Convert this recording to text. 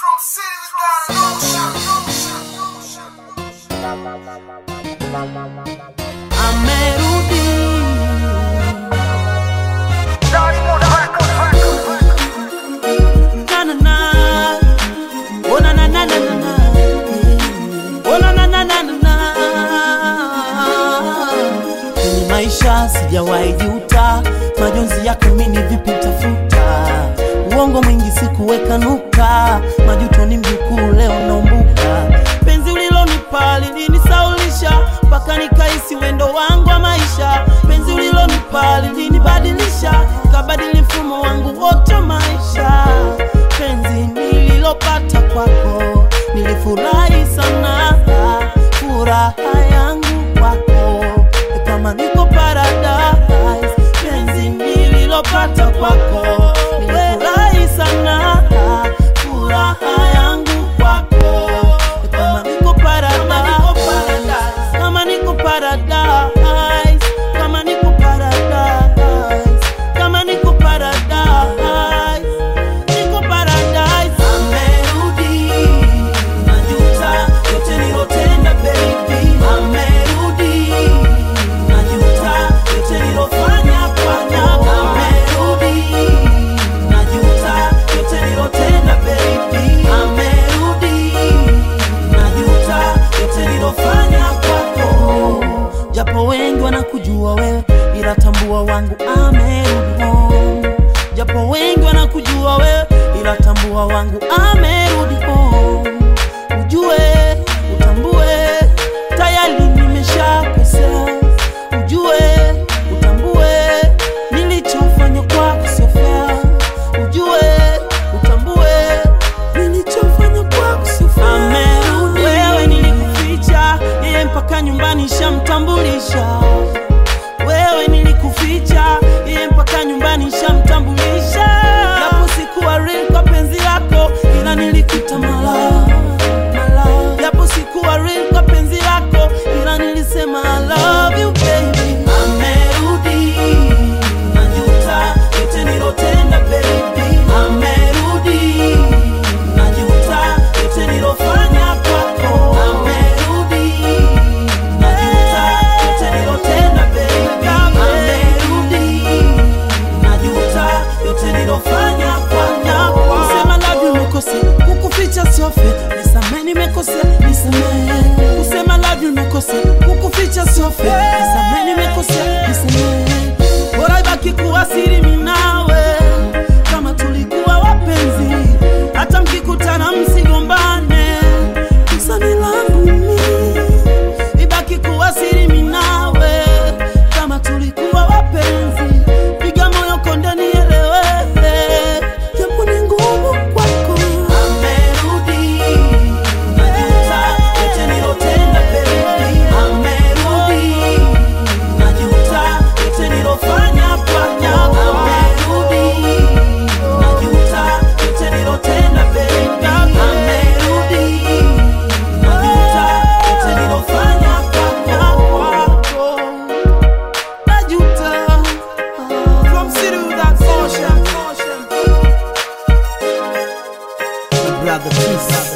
From city without amerudi na na na oh na na na na na na oh na na na na na na kwenye maisha sijawahi juta majonzi yako mini vipi tafuta uongo mwingi sikuweka nuka majuto ni mjukuu leo naumbuka penzi ulilonipa lilinisaulisha mpaka nikaisi wendo wangu wa maisha penzi ulilonipa lilinibadilisha kabadili mfumo wangu wote wa maisha penzi nililopata kwako nilifurahi sana furaha yangu kwako kama niko paradise penzi nililopata kwako nilifurahi sana furaha yangu kwako kama niko paradise kama niko paradise kama niko paradise kama niko paradise niko paradise amerudi najuta yote nilotenda baby amerudi najuta yote nilofanya fanya amerudi najuta yote nilotenda baby amerudi najuta yote nilofanya kwako japo wengi wanakujua wewe ila tambua wangu amerudi home japo wengi wanakujua wewe ila tambua wangu amerudi home ujue utambue tayari nimeshakosea ujue utambue nilichofanya kwako sio fair ujue utambue nilichofanya kwako sio fair amerudi wewe nilikuficha yeye mpaka nyumbani shamtambulisha wewe nilikuficha yeye mpaka nyumbani shamtambulisha japo sikuwa real kwa penzi lako ila nilikuita mala mala japo sikuwa real kwa penzi lako ila nilisema I love you baby amerudi najuta yote nilotenda baby amerudi najuta yote nilofanya kwako amerudi najuta yote nilotenda baby amerudi najuta yote nilofanya kwako kusema love you nimekosea kukuficha sio fair nisamehe nimekosea nisamehe kusema love you nimekosea kukuficha sio fair nisamehe nimekosea nisamehe bora ibaki kuwa siri mimi nawe kama tulikuwa wapenzi hata mkikutana msigombane kosa ni langu mimi ibaki kuwa siri mimi nawe kama tulikuwa wapenzi piga moyo konde nielewe japo ni ngumu kwako amerudi najuta yote nilotenda baby amerudi najuta yote nilofanya fanya amerudi najuta yote nilotenda baby amerudi najuta yote nilofanya kwako najuta from city without ocean brother peace